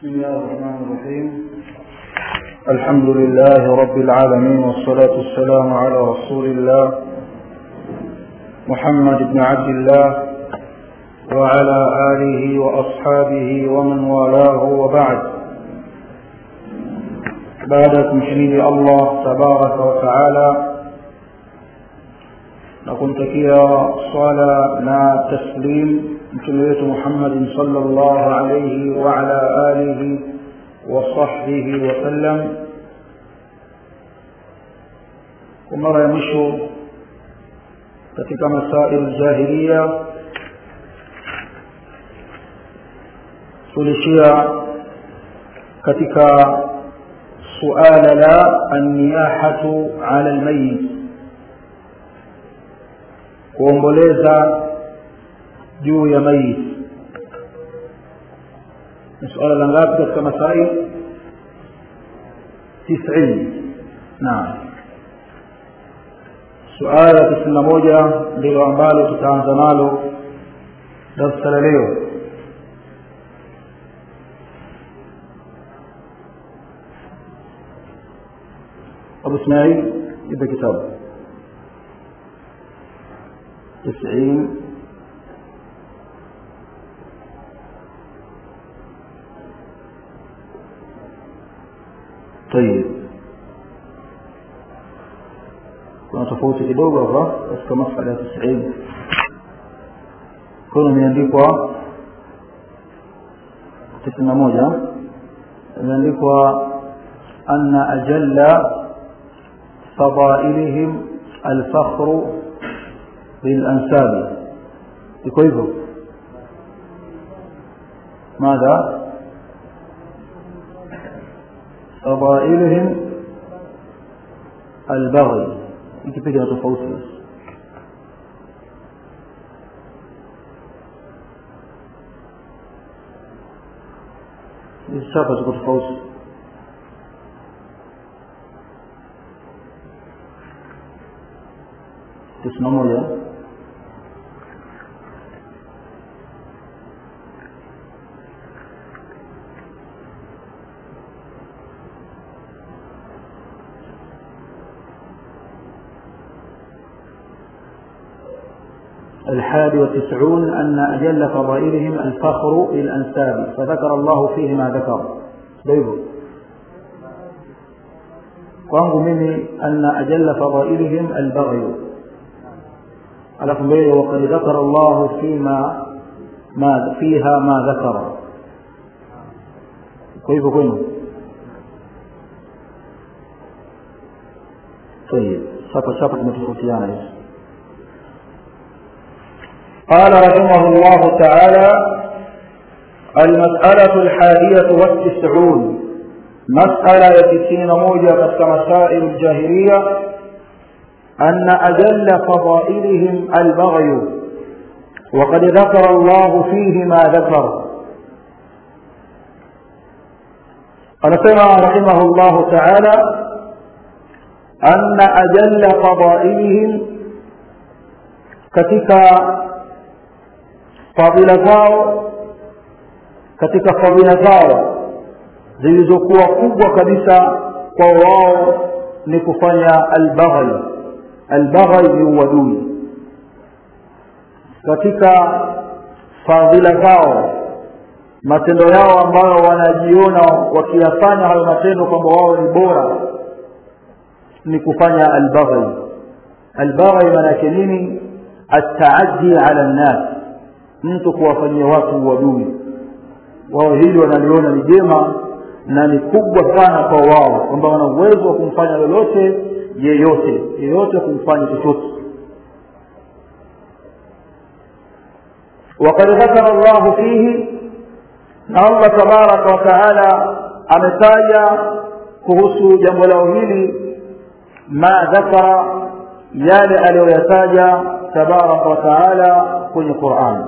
بسم الله الرحمن الرحيم الحمد لله رب العالمين والصلاة والسلام على رسول الله محمد بن عبد الله وعلى آله وأصحابه ومن والاه وبعد بعدكم شهيد الله تبارك وتعالى na kumtakia swala na taslim mtume wetu Muhammad sallallahu alayhi wa ala alihi wa sahbihi wa sallam kwa mara ya mwisho katika masail jahiliya tulishia katika suala la anniyahatu ala almayit kuomboleza juu ya maiti ni suala la ngapi katika masail tisini naam suala la tisini na moja ndilo ambalo tutaanza nalo darsa la leo abu ismail ipe kitabu تسعين طيب kuna tofauti kidogo hapa katika masala ya tisini kuna imeandikwa tisini na moja imeandikwa anna ajalla fadailihim alfakhru للأنساب كيف ماذا فضائلهم البغي يكفيك تفوتي السابة تقول تفوتي تسمعوا يا الحادي والتسعون أن أجل فضائلهم الفخر للأنساب فذكر الله فيه ما ذكر ديبو kwangu mimi anna ajalla fadailihim albaghy alafu mbele waqad dhakara Allah fima ma fiha ma dhakara kwa hivyo kwenu طيب sasa sasa tumetofautiana hizo قال رحمه الله تعالى المسألة الحادية والتسعون مسألة يتسين موجة كمسائل الجاهلية أن أجل فضائلهم البغي وقد ذكر الله فيه ما ذكر قال سمع رحمه الله تعالى أن أجل فضائلهم katika fadhila zao katika fadhila zao zilizokuwa kubwa kabisa kwa wao ni kufanya albaghai albaghai ni uadui katika fadhila zao matendo yao ambayo wanajiona wakiyafanya hayo matendo kwamba wao ni bora ni kufanya albaghai albaghai maana yake nini ataaddi ala nnas mtu kuwafanyia watu uadui wao hili wanaliona ni jema na ni kubwa sana kwa wao kwamba wana uwezo wa kumfanya lolote yeyote yeyote kumfanya chochote وقد ذكر الله فيه na Allah tabaraka wa taala ametaja kuhusu jambo lao hili ma dhakara yale aliyoyataja tabaraka wa taala kwenye Qur'an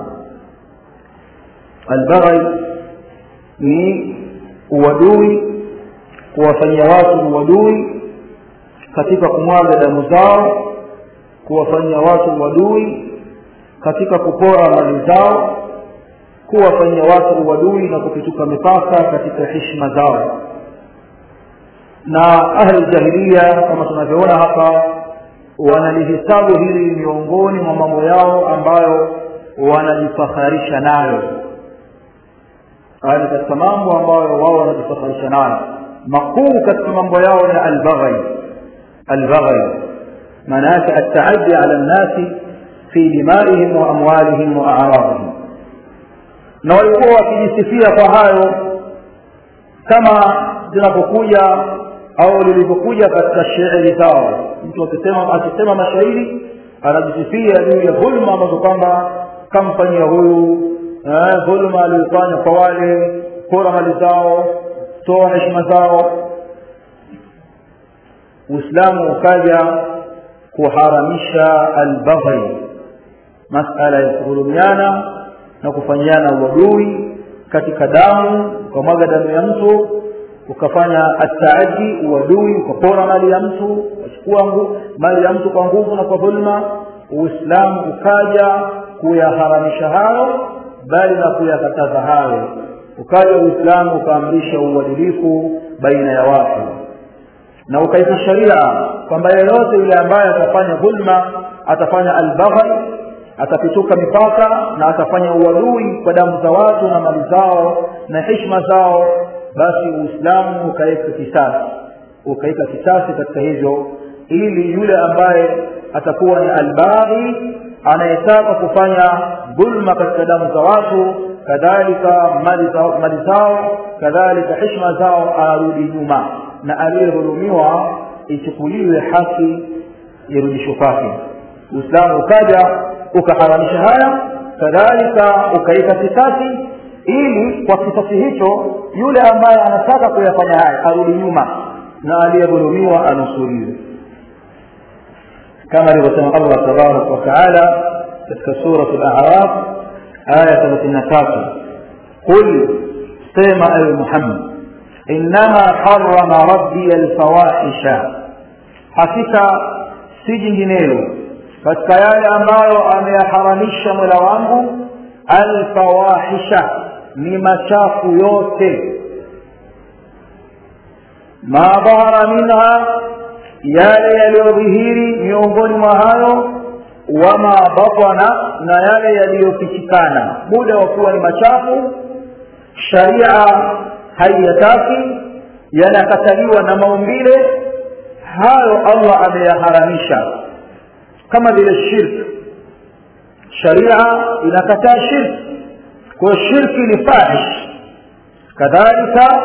albaghi ni uadui kuwafanyia watu uadui katika kumwaga damu zao kuwafanyia watu uadui katika kupora mali zao kuwafanyia watu uadui na kupituka mipaka katika heshima zao na ahli jahilia kama tunavyoona hapa wanalihesabu hili miongoni mwa mambo yao ambayo wanajifakharisha nayo haya ni katika mambo ambayo wao wanajifakharisha nayo makuu katika mambo yao ni albaghai albaghai maana yake ataaddi ala nnasi fi dimaihim wa amwalihim wa aradihim na walikuwa wakijisifia kwa hayo kama zinapokuja au lilivyokuja katika shairi zao mtu akisema akisema mashairi anajisifia juu ya dhulma ambazo kwamba kamfanyia huyu dhulma aliyofanya kwa wale pora mali zao toa heshima zao uislamu ukaja kuharamisha albaghai masala ya kudhulumiana na kufanyiana uadui katika damu ukamwaga damu ya mtu ukafanya ataadi uadui ukapora mali ya mtu ukachukua mali ya mtu kwa nguvu na kwa dhulma uislamu ukaja kuyaharamisha hayo bali na kuyakataza hayo ukaja uislamu ukaamrisha uadilifu baina ya watu na ukaita sharia kwamba yeyote yule ambaye atafanya dhulma atafanya albaghai atapituka mipaka na atafanya uadui kwa damu za watu na mali zao na heshima zao basi uislamu ukaweka kisasi ukaweka kisasi katika hivyo ili yule ambaye atakuwa ni albaghi anayetaka kufanya dhulma katika damu za watu kadhalika mali zao kadhalika heshima zao arudi nyuma na aliyedhulumiwa ichukuliwe haki irudishwe kwake uislamu ukaja ukaharamisha haya kadhalika ukaika kisasi ili kwa kisasi hicho yule ambaye anataka kuyafanya haya arudi nyuma na aliyedhulumiwa anusuriwe kama alivyosema allah tabaraka wataala katika surat al-a'raf aya 33 qul sema ewe muhammad innama harama rabbi alfawahisha hakika si jinginelo katika yale ambayo ameyaharamisha mola wangu alfawahisha ni machafu yote ma dhahara minha yale yaliyodhihiri miongoni mwa hayo wama batana na yale yaliyofichikana muda wa kuwa ni machafu sharia haiyataki yanakataliwa na maumbile hayo allah ameyaharamisha kama vile shirk sharia inakataa shirk kwa shirki ni fahish kadhalika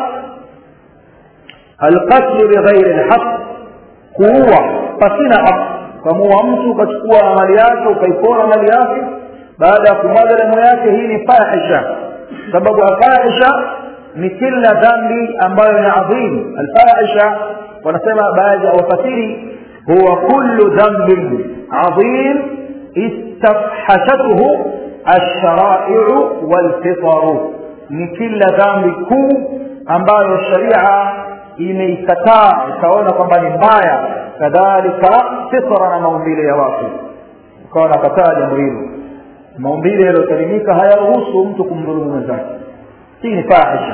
alqatlu bighairi lhaq kuua pasina haq ukamuua mtu ukachukua mali yake ukaipora mali yake baada ya kumwaga damu yake hii ni fahisha sababu alfahisha ni kila dhambi ambayo ni adhim alfahisha wanasema baadhi ya wafasiri huwa kullu dhanbin adhim istafhashathu alsharaiu walfitaru ni kila dhambi kuu ambayo sharia imeikataa ikaona kwamba ni mbaya kadhalika fitra na maumbile ya watu ukawa nakataa jambo hilo maumbile yaliyosalimika hayaruhusu mtu kumdhulumu mwenzake hii ni fahisha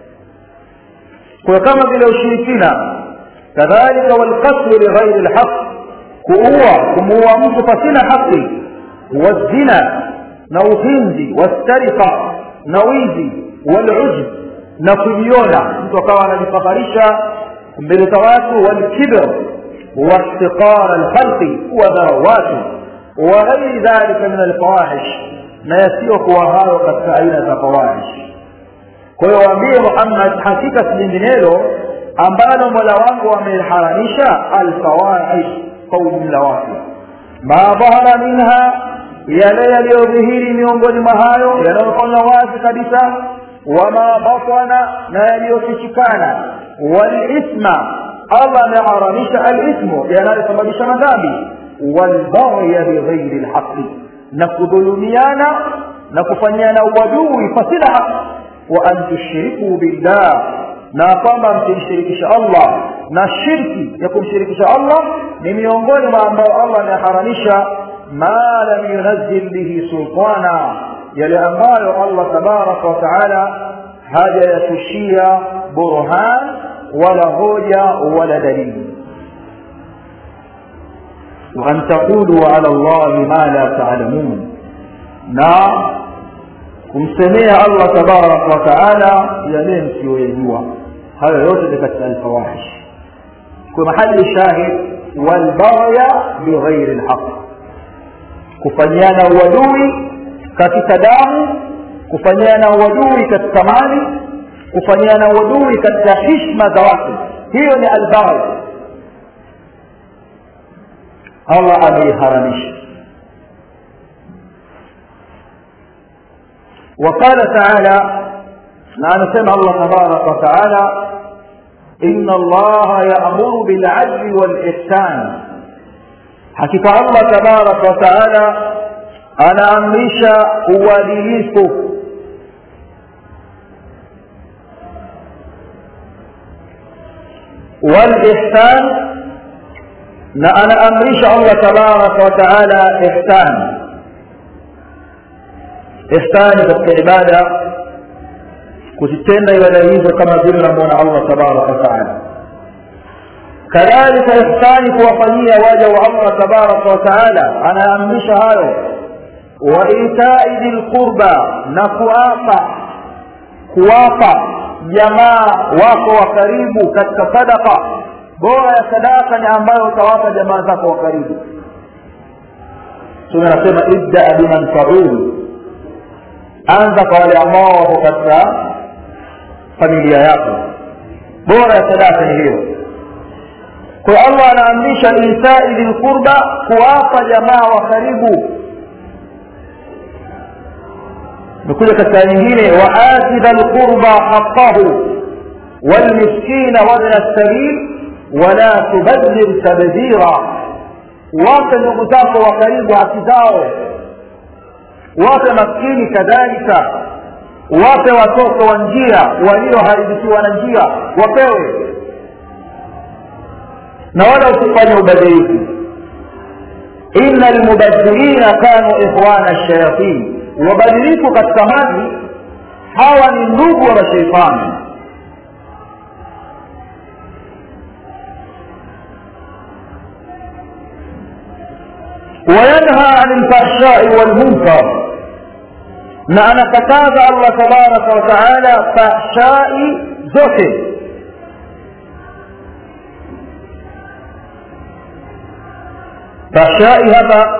kwa kama vile ushirikina kadhalika walqatlu lighairi lhaq kuua kumuua mtu pasina haki wazina na uhinzi wastarika na wizi walujb na kujiona mtu akawa anajifakharisha mbele za watu walkibr واحتقار الخلق وذروات وغير ذلك من الفواحش na yasiyokuwa hayo katika aina za fawahish kwa hiyo waambie muhammad hakika si jinginelo ambalo mola wangu ameharamisha alfawahish kwa ujumla wake ma dhahara minha yale yaliyodhihiri miongoni mwa hayo yanayofanywa wazi kabisa wama batana na yaliyofichikana walithma allah ameharamisha alithmu yanayosababisha madhambi walbaghya bighairi lhaqi na kudhulumiana na kufanyiana uadui pasina haki wa an tushriku billah na kwamba msimshirikisha allah na shirki ya kumshirikisha allah ni miongoni mwa ambao allah ameharamisha ma lam yunazil bihi sultana yale ambayo allah tabaraka wa taala hajayatushia burhan wala hoja wala dalili وأن تقولوا على الله ما لا تعلمون na kumsemea allah tabaraka wataala yale msiyoyajua hayo yote ni katika alfawahish kwa mahali shahid walbaghya bighairi lhaq kufanyiana uadui katika damu kufanyiana uadui katika mali kufanyiana uadui katika hishma za watu hiyo ni albaghi allah ameiharamisha وقال تعالى نعم سمع الله تبارك وتعالى إن الله يأمر بالعدل والإحسان حقيقة الله تبارك وتعالى أنا أمرش uadilifu والإحسان na anaamrisha allah tabaraka wataala ihsan ihsani katika ibada kuzitenda ibada hizo kama vile namwona allah tabaraka wataala kadhalika ihsani kuwafanyia waja wa allah tabaraka wataala anaamrisha hayo wa itai dhi lqurba na kuapa kuwapa jamaa wako wa karibu katika sadaka bora ya sadaka ni ambayo utawapa jamaa zako wa karibu tume anasema ibdaa biman taul anza kwa wale ambao wako katika familia yako bora ya sadaka ni hiyo kwa allah anaamrisha isai lilqurba kuwapa jamaa wa karibu nikuja katika nyingine waati dha lqurba haqahu walmiskina wabna sabil wala tubadhir tabdhira wape ndugu zako wa karibu haki zao wape maskini kadhalika wape watoto wa njia walioharibikiwa na njia wapewe na wala usifanye ubadhirifu ina lmubadhirina kanu ikhwana shayatin wabadhirifu katika mali hawa ni ndugu wa masheitani وينهى عن الفحشاء والمنكر na anakataza allah tabaraka wataala fahshai zote fahshai hapa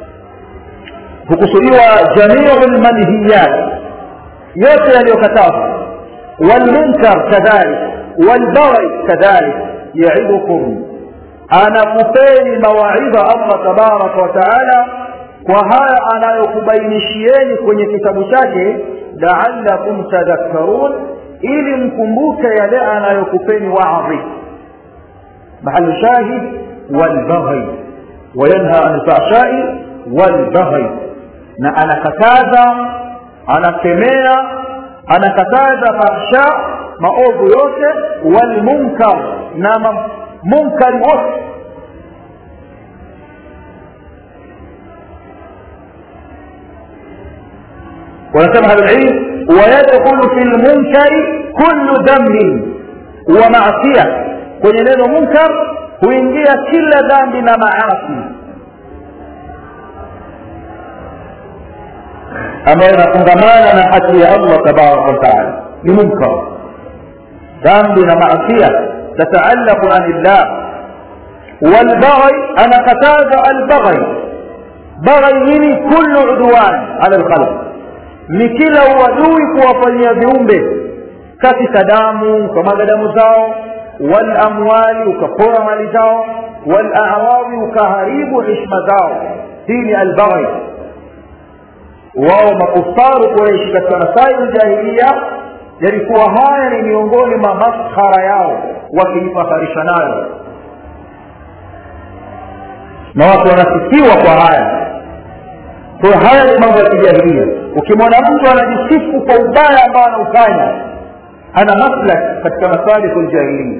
hukusudiwa jamiu lmanhiyat yote yaliyokatazwa walmunkar kadhalik walbaghi kadhalik yaidukum anakupeni mawaidha allah tabaraka wataala kwa haya anayokubainishieni kwenye kitabu chake laalakum tadhakkarun ili mkumbuke yale anayokupeni waadhi mahali shahid walbaghi wayanha an lfahshai walbaghi na anakataza anakemea anakataza fahsha maovu yote walmunkar na munkari wote ونسمى العلم ويدخل في المنكر كل ذنب ومعصية kwenye neno munkar huingia kila dhambi na maasi ambayo inafungamana na haki ya allah tabaraka wataala ni munkar dhambi na maasia tataallaqu an illah walbaghi anakataza albaghi baghi nini kullu udwan ala lkhalq ni kila uadui kuwafanyia viumbe katika damu ukamwaga damu zao walamwali ukapora mali zao walaradi ukaharibu hishma zao hii ni albaghi wao makufaru kureishi katika masai ljahilia yalikuwa haya ni miongoni mwa maskhara yao wakijifaharisha nayo na watu wanasifiwa kwa haya kwa haya ni mambo ya kijahilia ukimwona mtu anajisifu kwa ubaya ambao anaufanya ana maslak katika masaliku ljahilia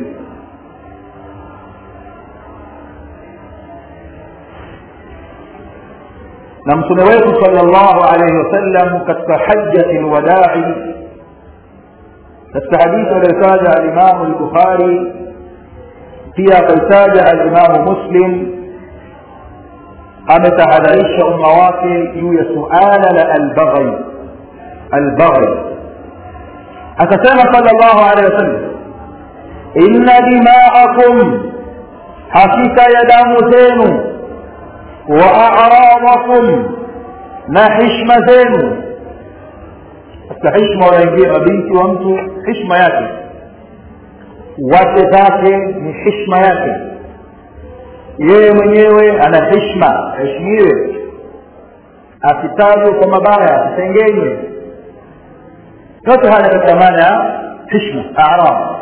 na mtume wetu sallallahu alayhi wasallam katika hajjati lwadai katika hadithi aliyotaja alimamu lbukhari pia akaitaja alimamu muslim ametahadharisha umma wake juu ya suala la albaghi albaghi akasema sallallahu alaihi wasallam inna dima'akum hakika ya damu zenu wa a'radakum na hishma zenu katika hishma wanaingia mabinti wa mtu hishma yake wake zake ni hishma yake yeye mwenyewe ana hishma aheshimiwe asitajwe kwa mabaya asitengenywe yote haya katika maana ya hishma arab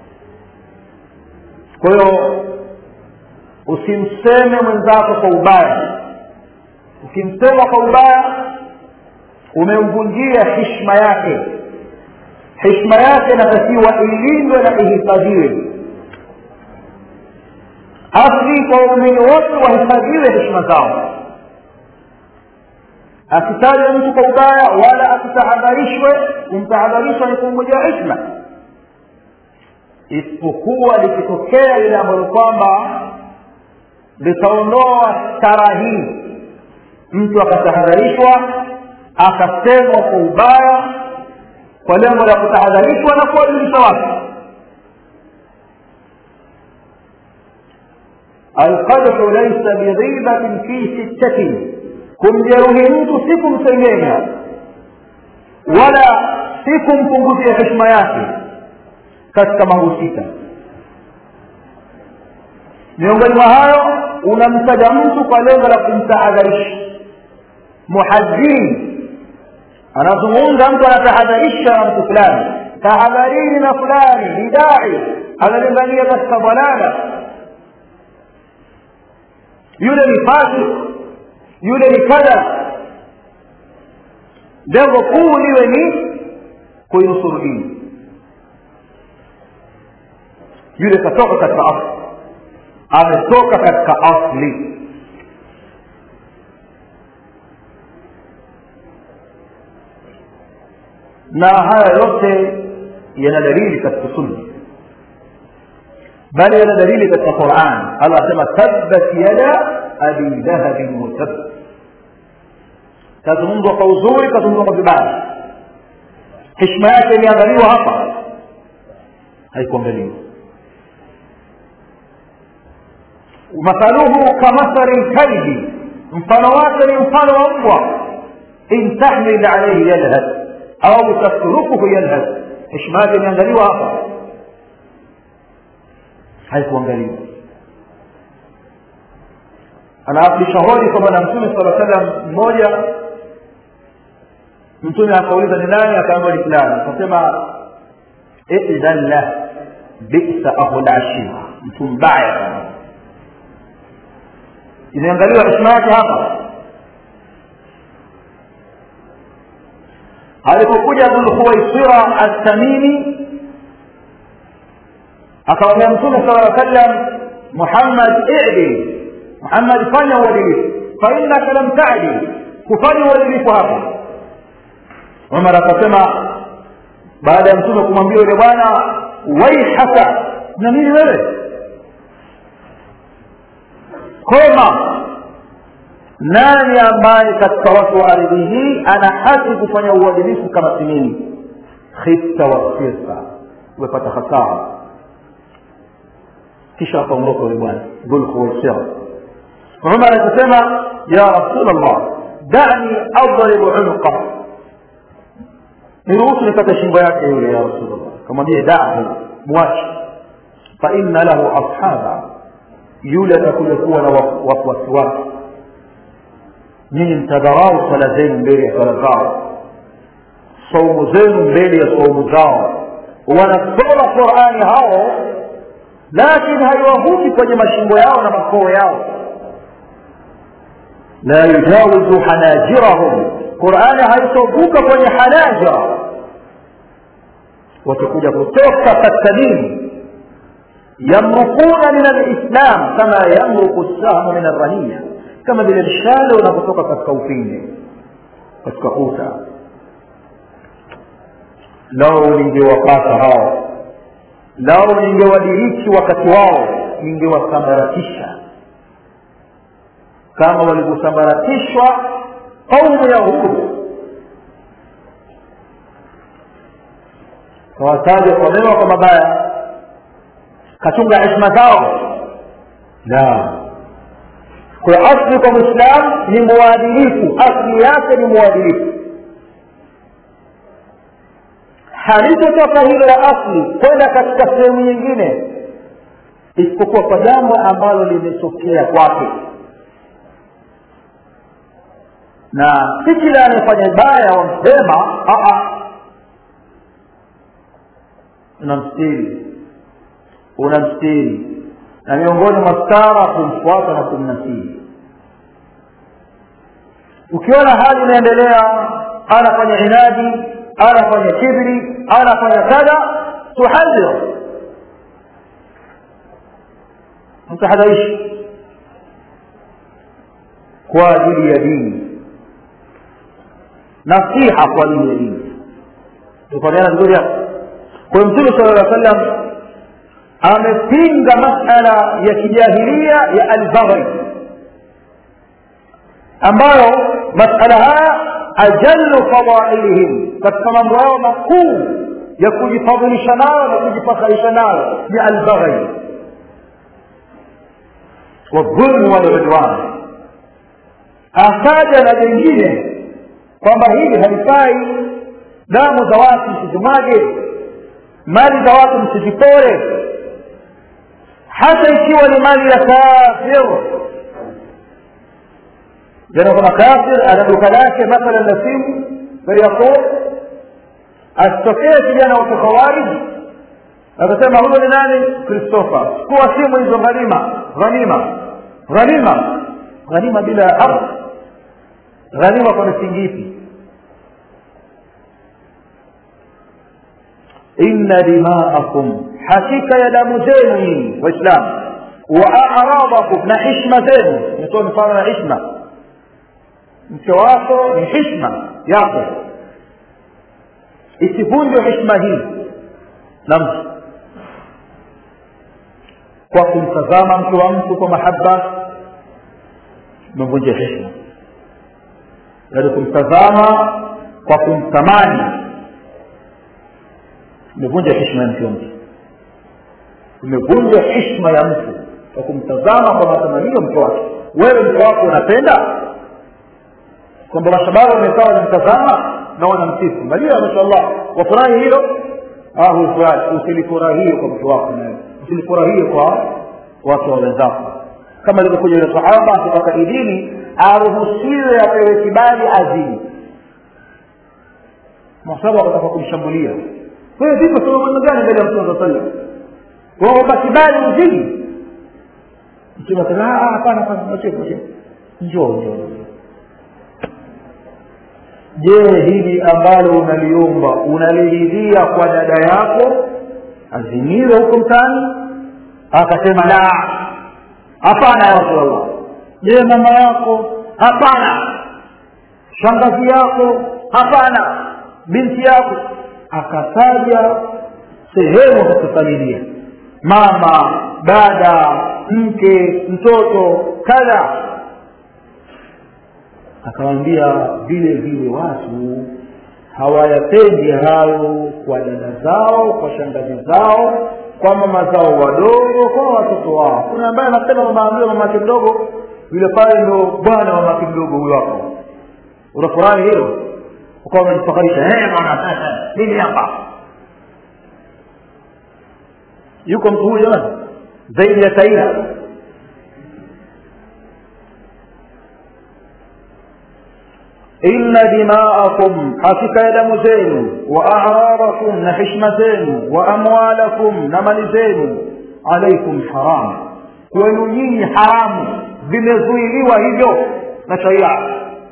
kwa hiyo usimseme mwenzako kwa ubaya ukimsema kwa ubaya umemvunjia hishma yake hishma yake inatakiwa ilindwe na ihifadhiwe asli kwa waumini wote wahifadhiwe heshima zao asitajwe mtu kwa ubaya wala asitahadharishwe kumtahadharishwa ni kumvunjia hishma isipokuwa likitokea lile ambalo kwamba litaondoa stara hii mtu akatahadharishwa akasemwa kwa ubaya kwa lengo la kutahadharishwa na kuwajulisha watu alqadhu laisa bighibatin fi sittatin kumjeruhi mtu si kumsengenya wala si kumpunguzia heshima yake katika mambo sita miongoni mwa hayo unamtaja mtu kwa lengo la kumtahadharisha muhadhiri anazungumza mtu anatahadharisha na mtu fulani tahadharini na fulani ni dai analingania katika dhalala yule ni fasik yule ni kadha lengo kuu liwe ni kuinusuru dini yule katoka katika asli ametoka katika asli na haya yote yana dalili katika sunna bali yana dalili katika quran allah asema tabbat yada abi dhahabin watab kazungumzwa kwa uzuri kazungumzwa kwa vibaya heshima yake imeangaliwa hapa haikuangaliwa mathaluhu kamathali lkalbi mfano wake ni mfano wa mbwa in tahmil alaihi yalhad au tatrukuhu yalhad heshima yake imeangaliwa hapa haikuangaliwa anaafisha hodi kwa bwana mtume sala salam mmoja mtume akauliza ni nani akaamba ni fulani akasema idhan lah bisa ahulashir mtu mbaya imeangaliwa heshima yake hapa alipokuja abulkhuwaisira altamimi akamwambia mtume sala aa sallam muhammad idil muhammad fanya uadilifu fainaka lam tadil kufanya uadilifu hapa umar akasema baada ya mtume kumwambia yule bwana waihaka na nini wewe koma nani ambaye katika watu wa ardhi hii ana haki kufanya uadilifu kama si mimi khifta wasirta umepata hasara kisha akaondoka yule bwana dhulkhuwaisira umar akasema ya rasul allah dani adribu unuqa niruhusu nikate shingo yake yule ya rasul allah kamwambie dahu mwache fa inna lahu ashaba yule atakuja kuwa na wafuasi wake nyinyi mtadharau swala zenu mbele ya swala zao saumu zenu mbele ya saumu zao wanasoma qurani hao lakini haiwavuki kwenye mashingo yao na makoo yao la yujawizu hanajirahum qurani haitovuka kwenye hanajira watakuja kutoka katika dini yamrukuna min alislam kama yamruku sahmu min arraniya kama vile mshale unapotoka katika upinde katika kuta lao ningewapata hao lao ningewadiriki wakati wao ningewasambaratisha kama walivyosambaratishwa kaumu ya Hud kawataja kwa mema kwa mabaya kachunga heshima zao la kwa asli kwa mwislam ni mwadilifu asli yake ni mwadilifu halitotoka hilo la asli kwenda katika sehemu nyingine isipokuwa kwa jambo ambalo limetokea kwake na si kila anayefanya baya wamsema unamstiri unamstiri na miongoni mwa stara kumfuata na kumnasiri ukiona hali inaendelea anafanya inadi anafanya kibri anafanya kadha tuhadhir mtahadharishi kwa ajili ya dini nasiha kwa ajili ya dini tufahamiana vizuri hapo kwa mtume sala llah sallam amepinga masala ya kijahilia ya albaghi ambayo masala haya ajallu fadailihim katika mambo yao makuu ya kujifadhilisha nayo na kujifakharisha nayo ni albaghi wadhulmu waludwan akaja na jengine kwamba hili halifai damu za watu msizimwage mali za watu msizipore hata ikiwa ni mali ya kafir jana kuna kafir ana duka lake mathalan la simu fayaqul asitokee kijana wa kikhawariji akasema huyo ni nani christopher kuwa simu hizo ghanima ghanima ghanima ghanima bila ardhi ghanima kwa misingi ipi inna dimaakum hakika ya damu zenu nyinyi waislamu wa aradakum na hishma zenu nitoa mfano na hishma mke wako ni hishma yako isivunjwe hishma hii na mtu kwa kumtazama mke wa mtu kwa mahaba umevunja hishma yaani kumtazama kwa kumtamani umevunja hishma ya mke wa mtu umevunja hishma ya mtu kwa kumtazama kwa matamanio mke wake wewe mke wako unapenda kwamba mashababu wamekaa wanamtazama na wanamsifu malia mashallah wafurahi hilo usilifurahie kwa mtu wako nawe usilifurahie kwa watu wa wenzako kama ilivyokuja yule sahaba kutoka idini aruhusiwe apewe kibali azini masahaba wakataka kumshambulia wewe vipi sema maneno gani mbele ya mtume saa sallam waomba kibali uzini mtume akasema hapana hapana mwachie mwachie njoo njoo je hili ambalo unaliomba unaliridhia kwa dada yako aziniwe huko mtaani akasema la hapana ya rasulllah je mama yako hapana shangazi yako hapana binti yako akataja sehemu za kufamilia mama dada mke mtoto kadha akawambia vile vile watu hawayapendi hayo kwa dada zao kwa shangazi zao kwa mama zao wadogo kwa watoto wao kuna ambaye anasema mamaambia mamake mdogo yule pale ndo bwana mamake mdogo huyo hapo unafurahi hilo ukawa umejifakarisha bwana sasa mimi hapa yuko mtu huyu jamani zaidi ya taira inna dimaakum hakika ya damu zenu wa a'radakum na hishma zenu wa amwalakum na mali zenu alaikum haram kwenu nyinyi haramu vimezuiliwa hivyo na sharia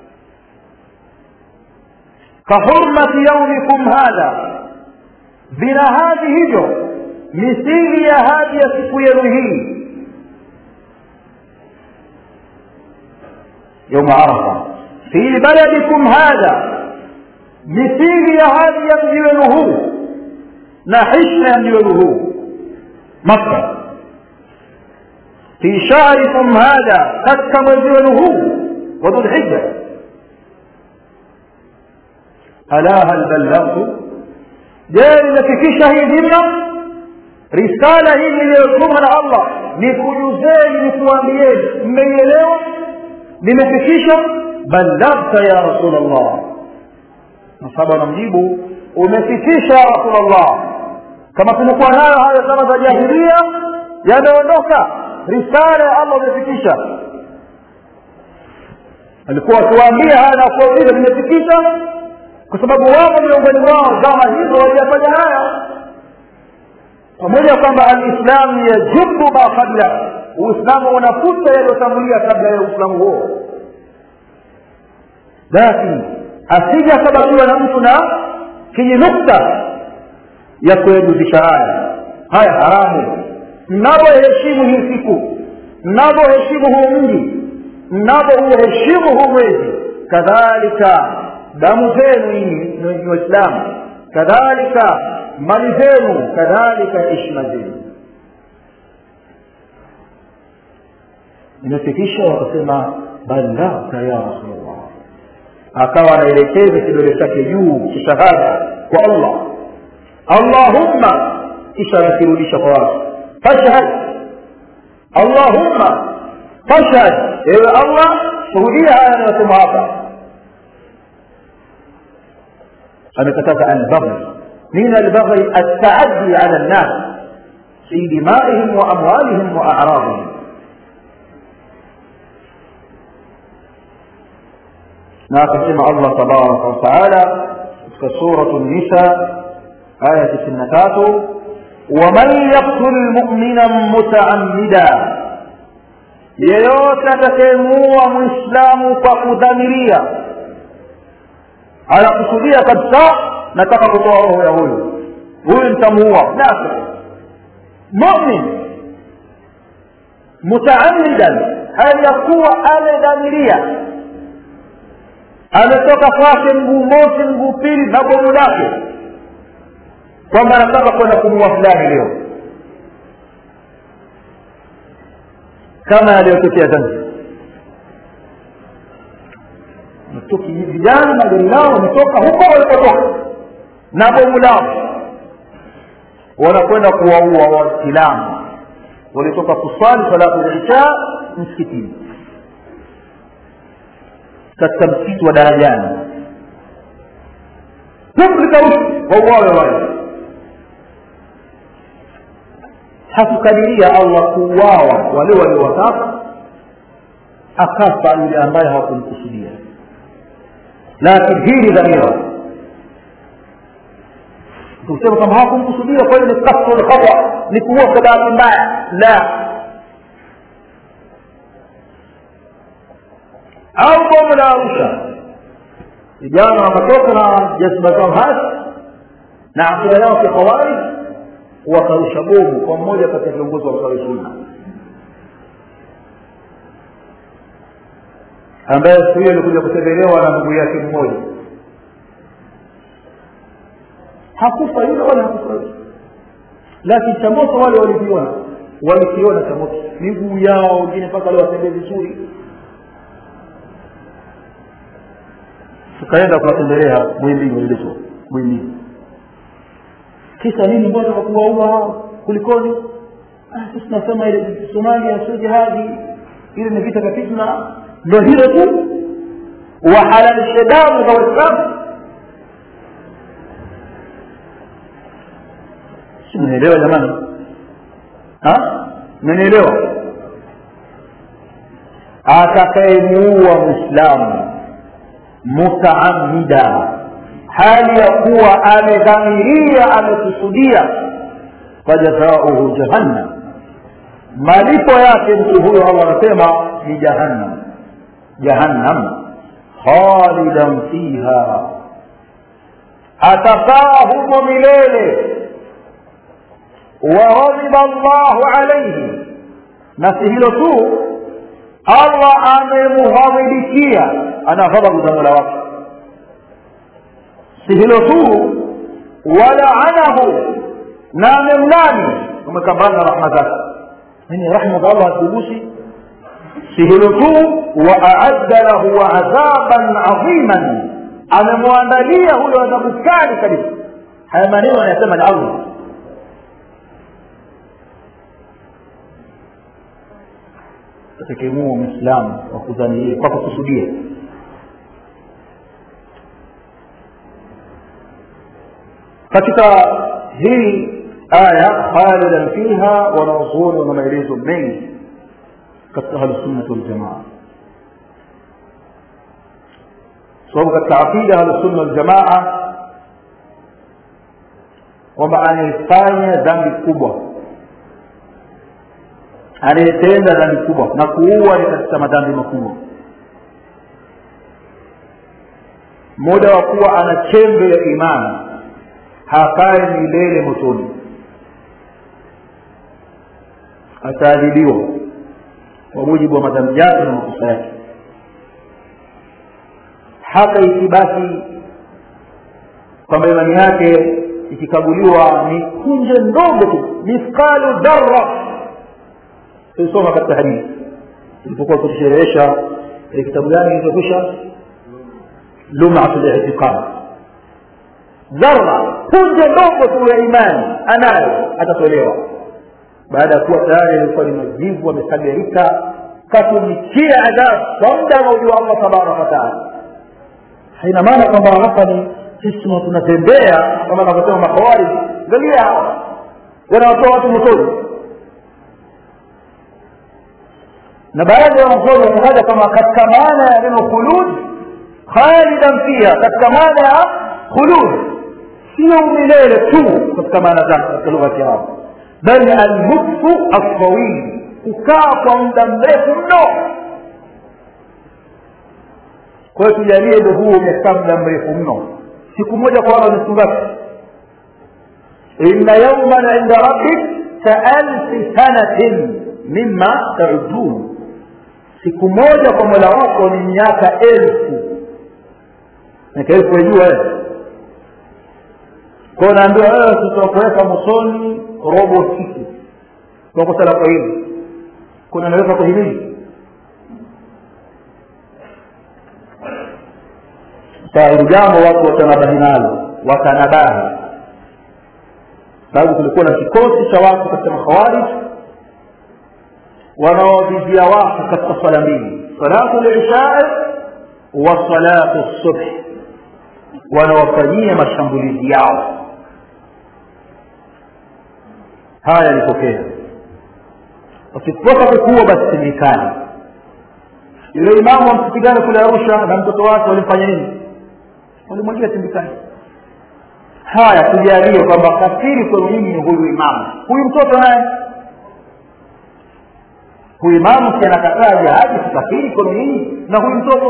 kahurmati yaumikum hadha vina hadhi hivyo misili ya hadhi ya siku yenu hii yauma arafa fi baladikum hadha misingi ya hadi ya mji wenu huu na hishma ya mji wenu huu makka fi shahrikum hadha katika mwezi wenu huu wa dhulhijja ala hal ballaghtu je nimefikisha hii dhima risala hii iliyotumwa na allah nikujuzeni nikuambieni mmeielewa nimefikisha ballaghta ya rasul allah masaba anamjibu umefikisha ya rasul allah kama tulikuwa nayo hayo zama za jahilia yameondoka risala ya allah umefikisha alikuwa akiwaambia haya na kuwauliza nimefikisha kwa sababu wapo miongoni mwao zama hizo waliyafanya haya pamoja kwamba alislamu yajubu ma qabla uislamu unafuta yaliyotangulia kabla ya uislamu huo lakini asija sababiwa na mtu na kijinukta ya kuyajuzisha haya haya haramu mnavyoheshimu hii siku mnavyoheshimu huu mji mnavyouheshimu huu mwezi kadhalika damu zenu nyinyi ni waislamu kadhalika mali zenu kadhalika heshima zenu imefikisha wakasema ballaghta ya rasulllah akawa anaelekeza kidole chake juu cha shahada kwa allah allahumma kisha anakirudisha kwa watu fashhad allahumma fashhad ewe allah shuhudia haya anayosema hapa amekataza albaghi من البغي التعدي على الناس في دمائهم وأموالهم وأعراضهم ناقسم الله تبارك وتعالى في سورة النساء آية سنتات ومن يقتل مؤمنا متعمدا yeyote atakayemuua mwislamu kwa kudhamiria anakusudia kabisa nataka kutoa roho ya huyu huyu nitamuua nafsi mumin mutaamidan hali ya kuwa amedhamiria ametoka kwake mguu mosi mguu pili na bomu lake kwamba anataka kwenda kumuua fulani leo kama yaliyotokea zanzibar vijana na gari lao wametoka huko walipotoka na bomu lao wanakwenda kuwaua waislamu walitoka kuswali salatu lisha msikitini katika msikiti wa darajani pumlikaushi wauawe wale hakukadiria allah kuuawa wale waliowataka akafa yule ambaye hawakumkusudia lakini hii ni dhamira kusema kama hawakumkusudia kwa hiyo ni kasru lkhata ni kuua kwa bahati mbaya la au bomu la arusha vijana wakatoka na jazba zao hasi na akida yao kikhawarij wakarusha bomu kwa mmoja kati ya viongozi wa msawi sunna ambaye siku hiyo alikuja kutembelewa na ndugu yake mmoja hakufa yule wala hakufa yule lakini cha moto wale waliviona walikiona cha moto miguu yao wengine mpaka leo watembee vizuri tukaenda kuwatembelea mwimbili waliletwa mwimbili kisa nini mbona wakuwaua hao kulikoni sisi tunasema ile somalia sio jihadi ile ni vita vya fitna ndo hilo tu wahalalishe damu za waislamu si mnaelewa jamani mnaelewa atakayemuua mwislamu mutaamida hali ya kuwa amedhamiria amekusudia fajazauhu jahannam malipo yake mtu huyo allah anasema ni jahannam jahannam khalidan fiha atakaa humo milele waghadhiba llahu alaihi na si hilo tu allah amemughadhibikia ana ghadhabu za mola wake si hilo tu walaanahu na amemlani umekambana na rahma zake yani rahma za allah hazigusi si hilo tu waaadda lahu adhaban adhiman amemwandalia huyo adhabu kali kabisa haya maneno anayasema ni allah atakemua mwislamu kwa kudhania kwa kukusudia katika hii aya khalidan fiha wanaozuoni wana maelezo mengi katika ahlusunnati waljamaa sababu katika aqida ahlusunna waljamaa kwamba anayefanya dhambi kubwa anayetenda dhambi kubwa na kuua ni katika madhambi makubwa muda wa kuwa ana chembe ya imani hakai milele motoni ataadhibiwa kwa mujibu wa madhambi yake na makosa yake hata ikibaki kwamba imani yake ikikaguliwa ni kunje ndogo tu mithqalu dharra tulisoma katika hadithi tulipokuwa tukisherehesha kitabu gani kilichokwisha lumatu litiqad dharra punje ndogo tu ya imani anayo atatolewa baada ya kuwa tayari alikuwa ni majivu amesagarika katumikia adhabu kwa muda anaojua allah tabaraka wataala haina maana kwamba hapa ni sisi tunatembea kama anavyosema makhawariji angalia hawa wanawatoa watu motoni na baadhi ya wanazuoni wametaja kama katika maana ya neno khulud khalidan fiha katika maana ya khulud sio milele tu katika maana zake katika lugha ya kiarabu bali almukfu altawili kukaa kwa muda mrefu mno kwa hiyo tujalie ndo huo umekaa muda mrefu mno siku moja kwa wala ni siku ngapi inna yauman inda rabbik kaalfi sanatin mima taudun siku moja kwa mola wako ni miaka elfu miaka elfu wajua kwao naambiwa wewe tutakuweka mosoni robo siku kwa kosa lako hili kuna naweza kuhimili saa hili jambo watu watanabahi nalo watanabahi sababu kulikuwa na kikosi cha watu katika makhawarij wanaowavizia watu katika swala mbili salatu lishai wa salatu subhi wanawafanyia mashambulizi yao haya yalitokea wakitoka kukuwa basi sindikani yule imamu amsipigane kule arusha na mtoto wake walimfanya nini walimwingia sindikani haya tujalie kwamba kafiri kwenu nyinyi ni huyu imamu huyu mtoto naye huyu imamu si anakataa jihadi sikafiri kwenu nyinyi na huyu mtoto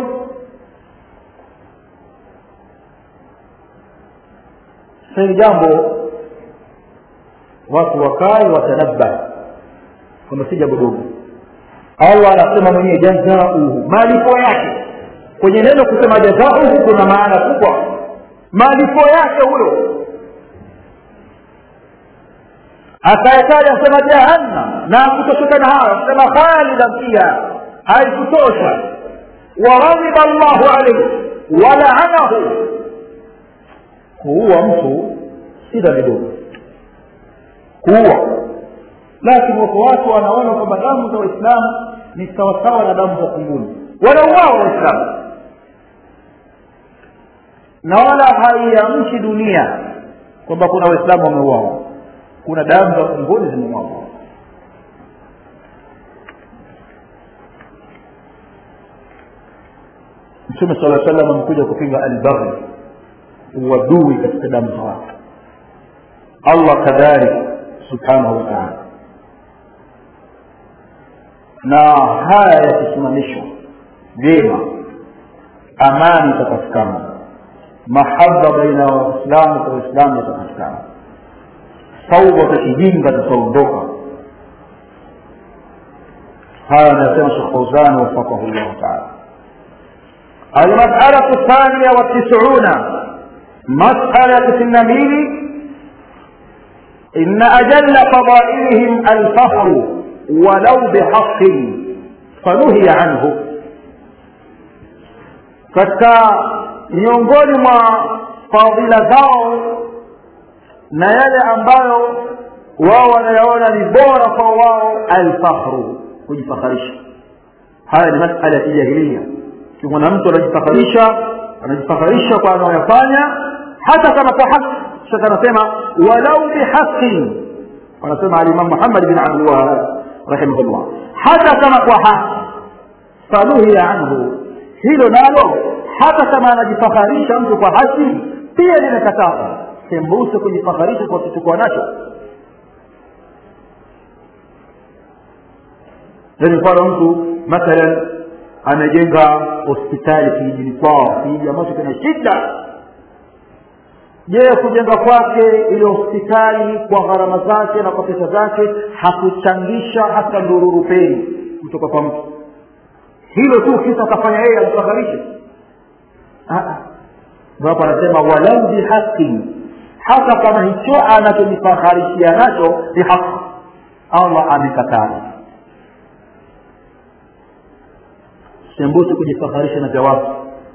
hili jambo watu wakae watanabba kwamba si jambo dogo allah anasema mwenyewe jazauhu malipo yake kwenye neno kusema jazauhu kuna maana kubwa malipo yake huyo akayataja asema jahannam na kutosheka na hayo asema khalidan fiha haikutosha waghadhiba llahu alaihi walaanahu kuua mtu si dhambi dogo kuua lakini wako watu wanaona kwamba damu za waislamu ni sawasawa na damu za kunguni wanauawa waislamu na wala haiamshi dunia kwamba kuna waislamu wameuawa kuna damu za kunguni zimemwagwa mtume sala salam amekuja kupinga albaghi uadui katika damu za watu allah kadhalika subhanahu wa taala na haya yakisimamishwa vyema amani itapatikana mahaba baina ya waislamu kwa waislamu itapatikana sauba za kijinga zitaondoka haya anasema shekh fauzan wafaqahu llahu taala المسألة الثانية والتسعون مسألة النبيل إن أجل فضائلهم الفخر ولو بحق فنهي عنه katika miongoni mwa fadhila zao na yale ambayo wao wanayaona ni bora kwa wao alfakhru kujifakharisha haya ni masala ya kijahilia kimwona mtu anajifakharisha anajifakharisha kwa anayoyafanya hata kama kwa haki shaka anasema walau bihaqin wanasema alimam muhammad bin abdulwahab rahimahullah hata kama kwa haki fanuhiya anhu hilo nalo hata kama anajifakharisha mtu kwa haki pia limekataza sembuse kujifakharisha kwa kitu nacho yani mfano mtu mathalan amejenga hospitali kijijini kwao kijiji ambacho kina shida je kujenga kwake ile hospitali kwa gharama zake na kwa pesa zake hakuchangisha hata ndururu peni kutoka kwa mtu hilo tu kisa akafanya yeye ajifakharishe ndo hapo anasema walau bihaqin hata kama hicho anachojifakharishia nacho ni haki allah amekataza sembusi kujifakharisha na jawabu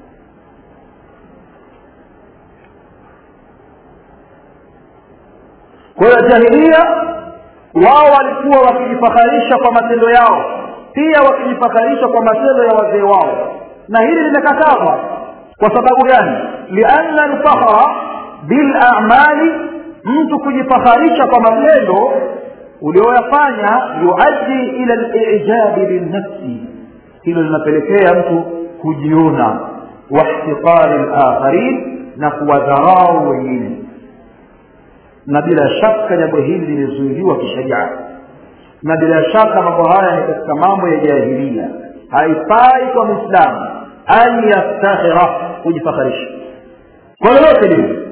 kwa hiyo jahilia wao walikuwa wakijifakharisha kwa matendo yao pia wakijifakharisha kwa matendo ya wazee wao na hili limekatazwa kwa sababu gani lianna lfakhra bilamali mtu kujifakharisha kwa matendo ulioyafanya yuaddi ila lijabi binnafsi hilo linapelekea mtu kujiona wahtiqari lakharin na kuwadharau wengine na bila shaka jambo hili limezuiliwa kisharia na bila shaka mambo haya ni katika mambo ya jahilia haifai kwa mwislamu an yaftakhira kujifakharisha kwa lolote lile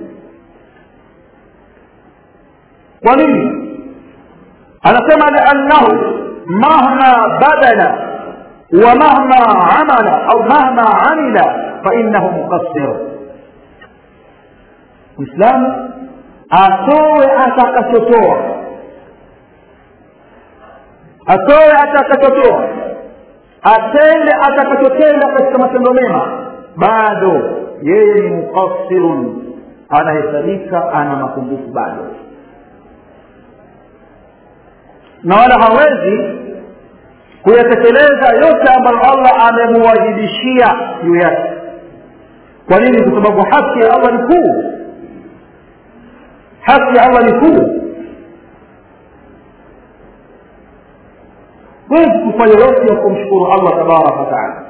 kwa nini anasema liannahu mahma badala ومهما عمل أو مهما عمل فإنه مقصر Muislamu atoe atakachotoa, atoe atakachotoa, atende atakachotenda katika matendo mema, bado yeye ni muqassirun, anahesabika ana mapungufu bado, na wala hawezi kuyatekeleza yote ambayo allah amemuwajibishia juu yake kwa nini kwa sababu haki ya allah ni kuu haki ya allah ni kuu huwezi kufanya yote ya kumshukuru allah tabaraka wataala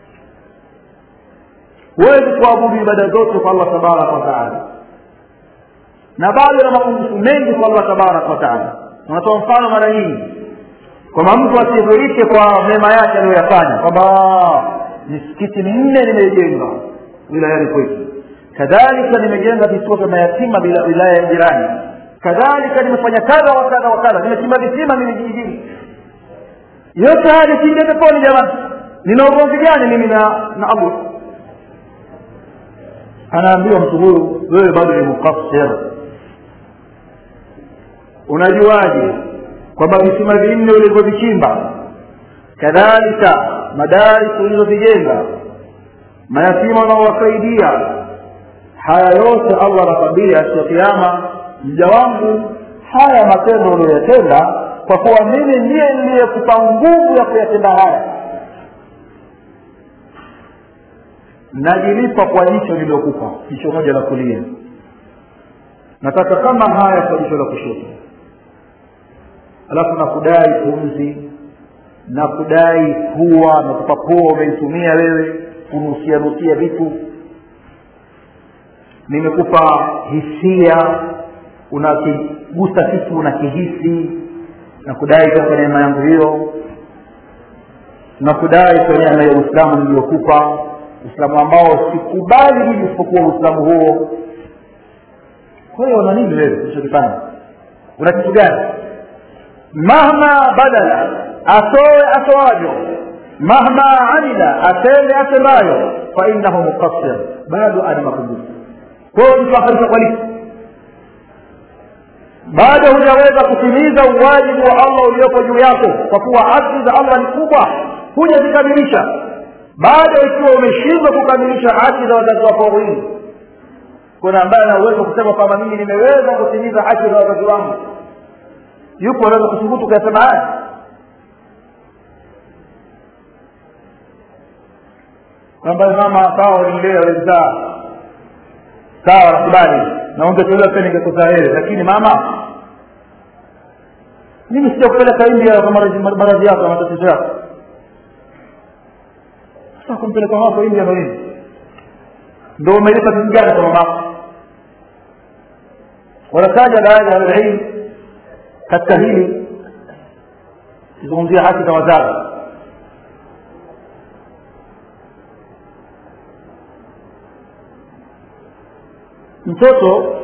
huwezi kuabudu ibada zote kwa allah tabaraka wataala na bado na mapungufu mengi kwa allah tabaraka wataala unatoa mfano mara nyingi kwamba mtu asidhurike kwa mema yake aliyoyafanya kwamba misikiti minne nimejenga wilayani kwetu kadhalika nimejenga vituo vya mayatima wilaya ya jirani kadhalika nimefanya kadha wa kadha wa kadha nimechimba visima mimi kijijini yote haya nikiingia peponi jamani nina ugomvi gani mimi na na allah anaambiwa mtu huyu wewe bado ni mukassir unajuaje kwamba visima vinne ulivyovichimba kadhalika madaris ulizovijenga mayatima unaowasaidia haya yote allah anakwambia siku ya kiama mja wangu haya matendo uliyoyatenda kwa kuwa mimi ndiye niliyekupa nguvu ya kuyatenda haya najilipa kwa jicho niliyokupa jicho moja la kulia nataka kama haya kwa jicho la kushoto alafu nakudai pumzi na kudai pua na kupa pua umeitumia wewe kunusia nusia vitu nimekupa hisia unakigusa kitu unakihisi na kudai kwa neema yangu hiyo na kudai kwa neema ya uislamu niliyokupa uislamu ambao sikubali mimi isipokuwa uislamu huo kwa hiyo una nini wewe ulichokifanya una kitu gani mahma badala atoe atoajo mahma amila atende atendayo fainahu muqassir bado ana mapungufu kwayo mtuakarisha kwa lipi bado hujaweza kutimiza uwajibu wa allah uliopo juu yako kwa kuwa haki za allah ni kubwa hujazikamilisha bado ikiwa umeshindwa kukamilisha haki za wazazi wako wawili kuna ambaye ana uwezo kusema kwamba mimi nimeweza kutimiza haki za wazazi wangu yupo anaweza kuthubutu kuyasema haya ambaye mama sawa ulilea ulizaa sawa nakubali na ungetolewa pia ningekuzaa wewe lakini mama mimi sija kupeleka india kwa maradhi yako na matatizo yako sasa kumpeleka wako india ndo nini ndo umelipa kitu gani kwa mamako wanataja baadhi ya ahlililm katika hili kizungumzia haki za wazazi mtoto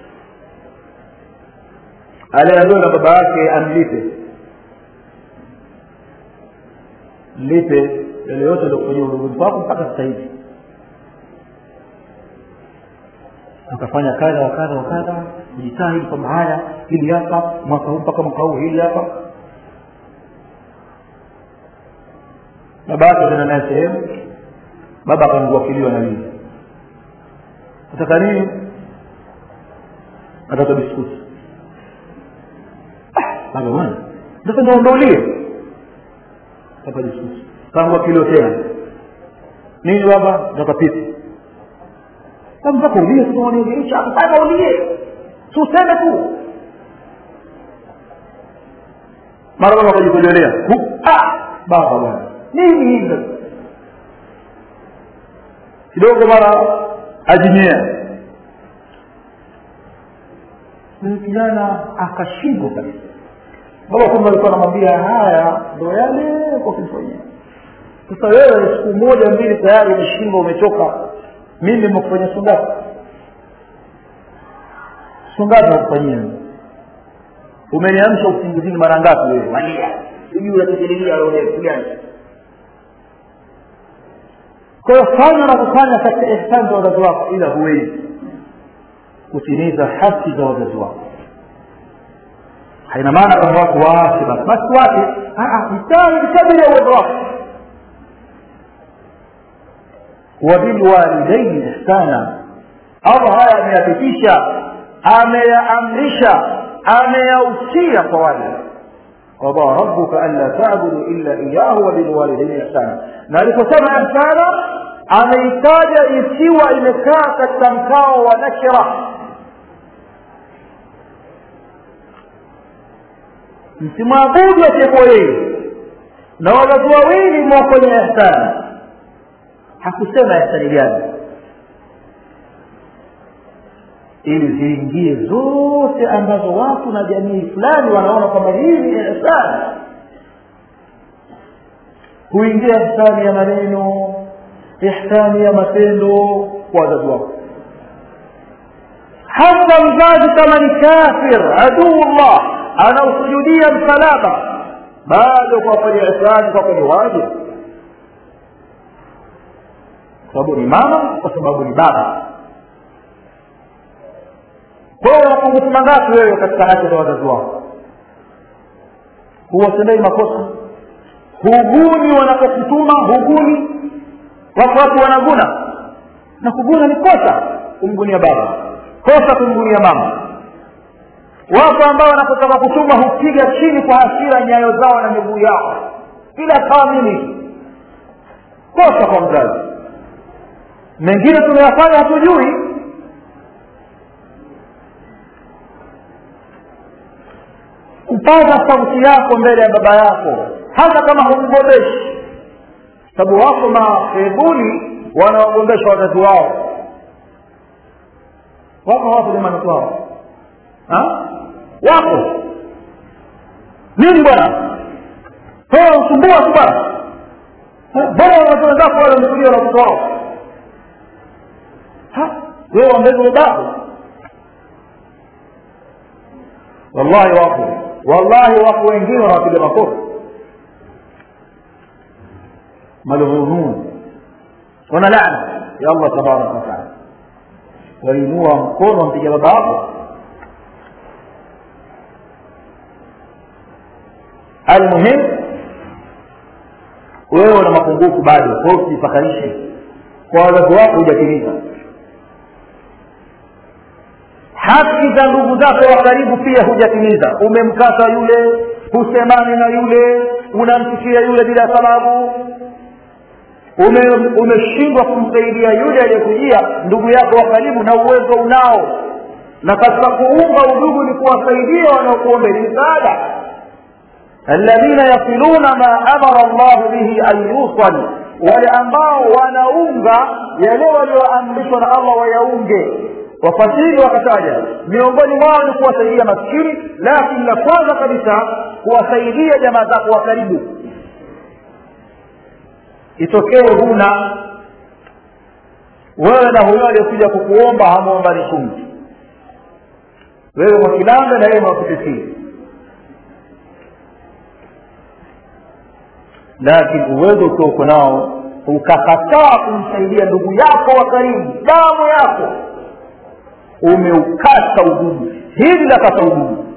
aliambiwa na baba yake amlipe mlipe yale yote aliokufanyia uluguni kwako mpaka sasa hivi akafanya kadha wa kadha wa kadha kujitahidi kwamba haya hili hapa mwaka huu mpaka mwaka huu hili hapa baba yake tena naye sehemu baba akamguakiliwa na nini nataka nini nataka biskuti baba bwana sasa ndo ondaulie nataka biskuti kaanguakiliwa tena nini baba nataka pipi mpaka ulie tunaonielimisha mpaka ulie tuseme tu mara baba akajikojolea baba bwana nini hivyo kidogo mara ajinyea huyu kijana akashindwa kabisa baba kumbe alikuwa anamwambia haya ndo yale kwa kumfanyia sasa wewe siku moja mbili tayari umeshindwa umechoka mimi nimekufanyia sungapi sungapi nakufanyia umeniamsha usingizini mara ngapi wewe walia sijui unatekelelia kitu gani kwa hiyo fanya na kufanya katika ihsani za wazazi wako ila huwezi kutimiza haki za wazazi wako haina maana kwamba watu waache basi basi wache jitahidi kadiri ya uwezo wako wabilwalidaini ihsana allah haya ameyapitisha ameyaamrisha ameyausia kwa wale qada rabbuka anla tabudu illa iyahu wabilwalidaini ihsana na aliposema ihsana ameitaja ikiwa imekaa katika mkao wa nakira msimwabudu asiyekuwa yeye na wazazi wawili mwa kwenye ihsani hakusema ihsani gani ili ziingie zote ambazo watu na jamii fulani wanaona kwamba hii ni ihsani huingia ihsani ya maneno ihsani ya matendo kwa wazazi wako hata mzazi kama ni kafir aduullah anaosujudia msalaba bado kwa kwenye ihsani kwa kwenye wajibu kwa sababu ni mama kwa sababu ni baba kwa hiyo mapungufu mangapi wewe katika haki za wazazi wako huwatendei makosa huguni wanapokutuma huguni wako watu wanaguna na kuguna ni kosa kumgunia baba kosa kumgunia mama wapo ambao wanapotaka kutuma hupiga chini kwa hasira nyayo zao na miguu yao bila kamili kosa kwa mzazi mengine tumeyafanya hatujui kupaza sauti yako mbele ya baba yako hata kama humgombeshi sababu wako mahebuni wanawagombesha wazazi wao wako wapo jamani kwao wako nini bwana usumbua tu bwana bora watoto wenzako wale wamekulia na watoto wao wewe wambezi ubavu wallahi wako wallahi wako wengine wanawapiga makofi malghunun wana laana ya allah tabaraka wataala wainua mkono wampiga baba wako almuhim wewe una mapungufu bado kwa hiyo usijifakarishe kwa wazazi wako hujatimiza haki za ndugu zako wa karibu pia hujatimiza umemkata yule husemani na yule unamchukia yule bila sababu ume- umeshindwa kumsaidia yule aliyekujia ndugu yako wa karibu na uwezo unao na katika kuunga udugu ni kuwasaidia wanaokuombeni msaada alladhina yasiluna ma amara llahu bihi an yusal wale ambao wanaunga yale walioamrishwa na allah wayaunge wafasiri wakataja miongoni mwao ni kuwasaidia maskini lakini la kwanza kabisa kuwasaidia jamaa zako wa karibu itokee huna wewe na huyo aliyekuja kukuomba hamwombani chumvi wewe kwa kilanga na yeye mwakutesii lakini uwezo ukiwa uko nao ukakataa kumsaidia ndugu yako wa karibu damu yako umeukata udugu hili lakata udugu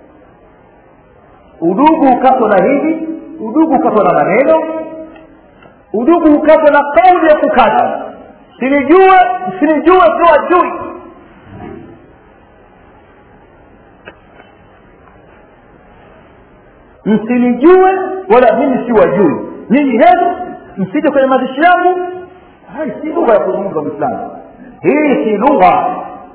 udugu ukatwa na hili udugu ukatwa na maneno udugu ukatwa na kauli ya kukata sinijue sinijue siwajui msinijue wala mimi siwajui nyinyi henu msije kwenye mazishi yangu hai si lugha ya kuzungumza mwislamu hii si lugha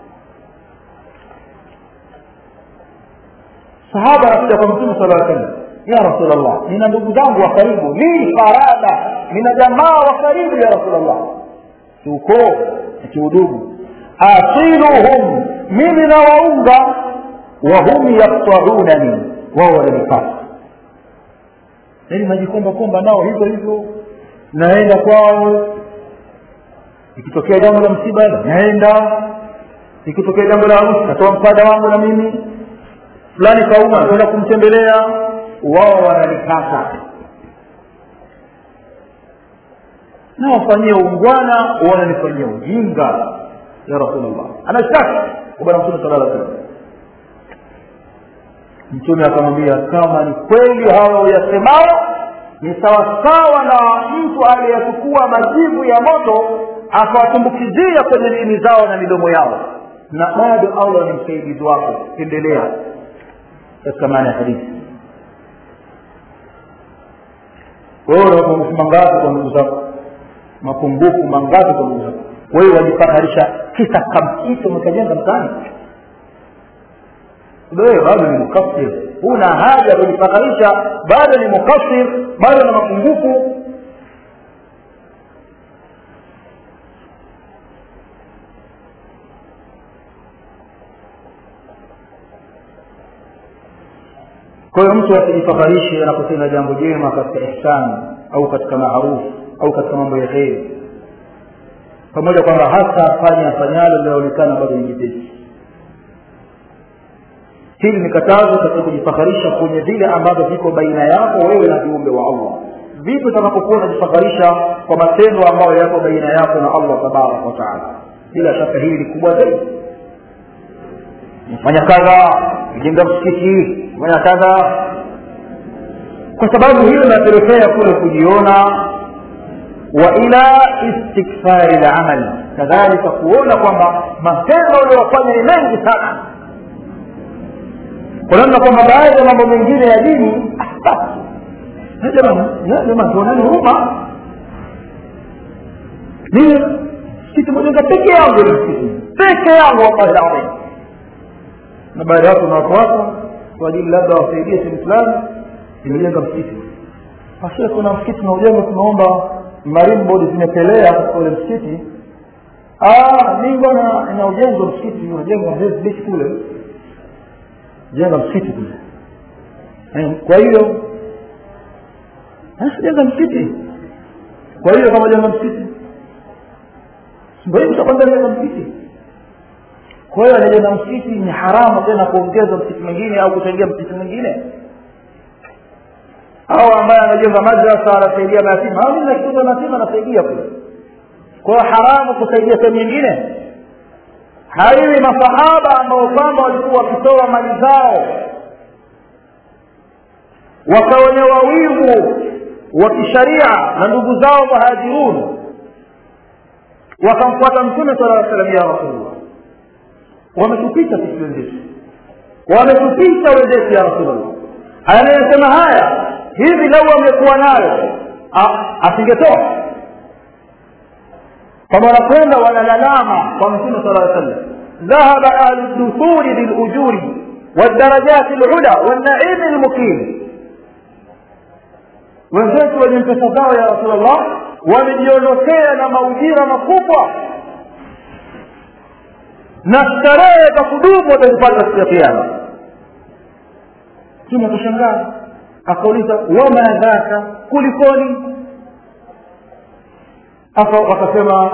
sahaba anakuja kwa mtume sala aa sallam ya rasulllah nina ndugu zangu wa karibu li farada nina jamaa wa karibu ya rasulllah kiukoo na kiudugu asiluhum mimi nawaunga wahum yaktaunani wao wananipata yaani najikomba komba nao hivyo hivyo naenda kwao ikitokea jambo la msiba naenda ikitokea jambo la harusi natoa msaada wangu na mimi fulani kauma kwenda kumtembelea wao wananikata na wafanyie ungwana wananifanyia ujinga ya rasulllah anashtaki kwa bwana mtume sala salam mtume akamwambia kama ni kweli hayo yasemao ni sawasawa na mtu aliyechukua majivu ya moto akawatumbukizia kwenye ndimi zao na midomo yao na bado allah ni msaidizi wako endelea katika maana ya hadithi wewe una mapungufu mangapi kwa ndugu zako mapungufu mangapi kwa ndugu zako wewe wajifakarisha kisa kamkito umekajenga mtaani wewe bado ni mukafir huna haja ya kujifakarisha bado ni mukafir bado na mapungufu kwa hiyo mtu asijifakarishe anapotenda jambo jema katika ihsani au katika maarufu au katika mambo ya kheri pamoja kwamba hata afanye afanyalo linaonekana bado ni jepesi hili ni katazo katika kujifakarisha kwenye vile ambavyo viko baina yako wewe na viumbe wa allah vipi utakapokuwa unajifakarisha kwa matendo ambayo yako baina yako na allah tabaraka wataala bila shaka hili ni kubwa zaidi fanya kadha jenga msikiti fanya kadha kwa sababu hiyo inapelekea kule kujiona wa ila istikfari lamali kadhalika kuona kwamba matendo uliyofanya ni mengi sana kwa namna kwamba baadhi ya mambo mengine ya dini jamaa tuonani huruma mimi msikiti mojenga peke yangu ni msikiti peke yangu wallahi ladhim na baada ya watu na watu wako kwa ajili labda wasaidie sehemu fulani imejenga msikiti basi kuna msikiti tunaujenga tunaomba marine board zimepelea katika ule msikiti mimi bwana ina ujenzi wa msikiti unajenga beach kule jenga msikiti kule kwa hiyo jenga msikiti kwa hiyo kama jenga msikiti ndio hivi utakwenda jenga msikiti kwa hiyo anajenga msikiti ni haramu tena kuongeza msikiti mwingine au kuchangia msikiti mwingine au ambaye anajenga madrasa anasaidia mayatima mimi nakitunza mayatima anasaidia kule kwa hiyo haramu kusaidia sehemu nyingine haiwi masahaba ambao kwamba walikuwa wakitoa mali zao wakaonewa wivu wa kisharia na ndugu zao muhajirun wakamfuata mtume sala aa salam ya rasulullah wametupita sisi wenzetu wametupita wenzetu ya rasulullah anayesema haya hivi lau wamekuwa nayo asingetoa kama wanakwenda wanalalama kwa mtume sala aa sallam dhahaba ahlu duthuri bilujuri والدرجات العلى والنعيم المقيم wenzetu wenye pesa zao ya rasulllah wamejiondokea na maujira makubwa na starehe za kudumu watazipata siku ya kiama mtume akashangaa akauliza wama dhaka kulikoni wakasema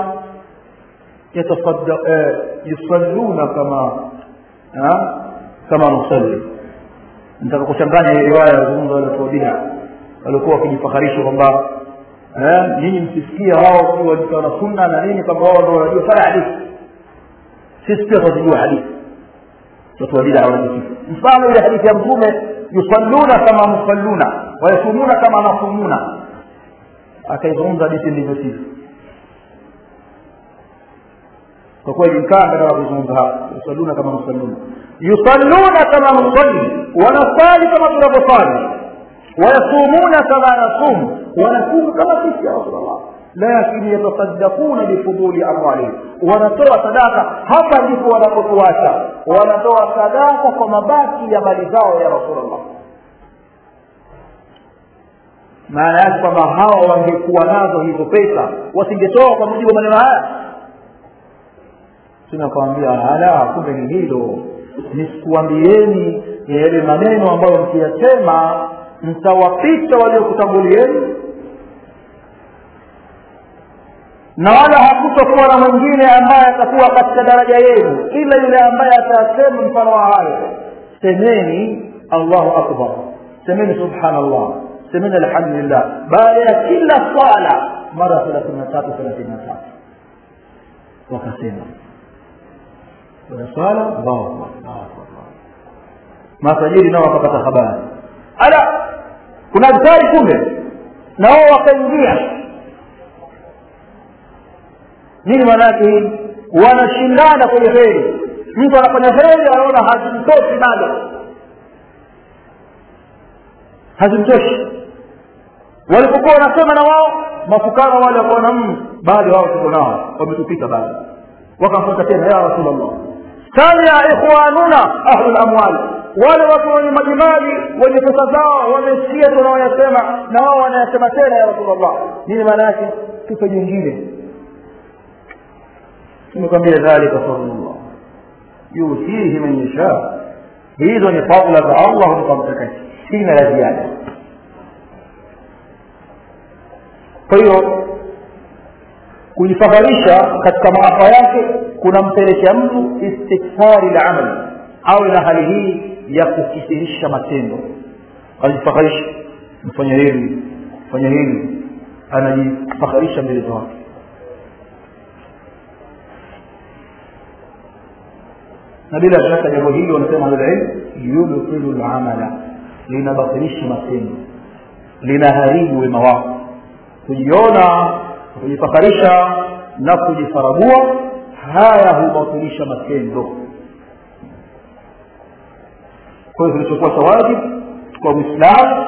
yusalluna kama kama nusalli nitaka kuchanganya hii riwaya yazungumza wale watu wa bida walikuwa wakijifakharisha kwamba nyinyi msisikia wao kiwa na sunna na nini kwamba wao ndio wanajua sana hadithi sisi pia tunajua hadithi watu wa bida wanajua mfano ile hadithi ya mtume yusalluna kama musalluna wayasumuna kama nasumuna akaizungumza hadithi ndivyo sivyo kwa kweli mkaa nataka kuzungumza hapa yusalluna kama musalluna yusalluna kama nusalli wanasali kama tunavyosali wayasumuna kama nasum wanasumu kama sisi ya rasulllah lakin yatasaddaquna bifuduli amwalihim wanatoa sadaka hapa ndipo wanapotuacha wanatoa sadaka kwa mabaki ya mali zao ya rasulllah maana yake kwamba hawa wangekuwa nazo hizo pesa wasingetoa kwa mujibu wa maneno haya tunakawambia ala kumbe ni hilo nisikuambieni yale maneno ambayo mkiyasema mtawapita waliokutangulieni na wala hakutokuwa na mwingine ambaye atakuwa katika daraja yenu ila yule ambaye atasema mfano wa hayo semeni allahu akbar semeni subhanallah semeni alhamdulillah baada ya kila swala mara thelathini na tatu thelathini na tatu wakasema baada swala allahu akbar matajiri nao wakapata habari ala kuna adhari kumbe na wao wakaingia nini maana yake hii wanashindana kwenye heri mtu anafanya heri anaona hazimtoshi bado hazimtoshi walipokuwa wanasema na wao mafukara wale wakaona mm, bado wao tuko nao wametupita bado wakamfuata tena ya rasulllah samia ikhwanuna ahlu lamwali wale watu wenye majimali wenye pesa zao wamesikia tunaoyasema na wao wanayasema tena ya rasulllah nini maana yake tupe jingine tumekwambia dhalika fadlullah yutihi man yasha hizo ni fadla za allah humpa mtakatifu sina la ziada kwa hiyo kujifadharisha katika maafa yake kunampelekea mtu istikthari la amali awe na hali hii ya kukithirisha matendo ajifadharisha mfanya hili fanya hili anajifadharisha mbele za watu na bila shaka jambo hili wanasema ahlulilm yudkhilu lamala linabatilisha matendo linaharibu wema wako kujiona kujifakarisha na kujifaragua haya hubatilisha matendo kwa hiyo kilichokuwa cha wajibu kwa mwislamu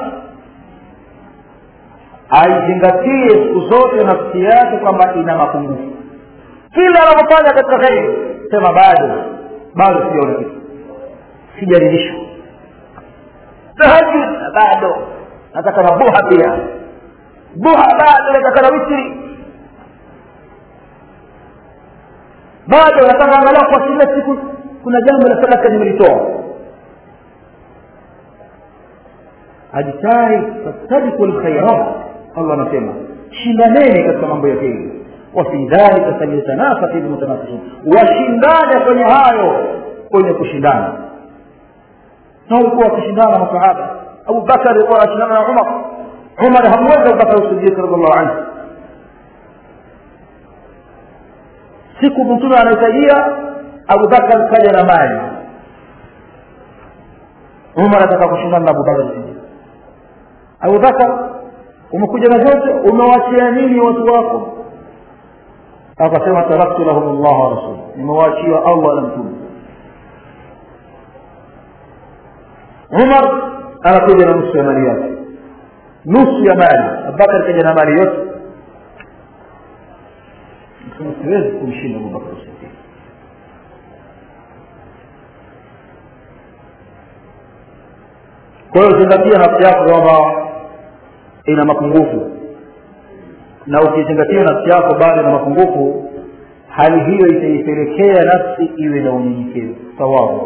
aizingatie siku zote nafsi yake kwamba ina mapungufu kila anapofanya katika kheri sema bado bado sijaona kitu sijaridhishwa tahajud bado nataka na buha pia buha bado nataka na witri bado nataka angalau kwa kila siku kuna jambo la sadaka nimelitoa ajitari fastabiku lkhairat allah anasema shindaneni katika mambo ya kheri wafi dhalika falyatanafasi lmutanafisun washindane kwenye hayo kwenye kushindana na walikuwa wakishindana masahaba abubakar alikuwa anashindana na umar umar hakuweza kupata usidiq radiallahu anhu siku mtume anahitajia abubakar kaja na mali umar ataka kushindana na abubakar sidiq abubakar umekuja na vyote umewachia nini watu wako akasema taraktu lahum llah wa rasul nimewaachia allah na mtume umar anakuja na nusu ya mali yake nusu ya mali abubakar kaja na mali yote siwezi kumshinda abubakar sidiq kwa hiyo zingatia nafsi yako kwamba ina mapungufu na ukizingatia nafsi yako bado na mapungufu hali hiyo itaipelekea nafsi iwe na unyenyekevu sawabu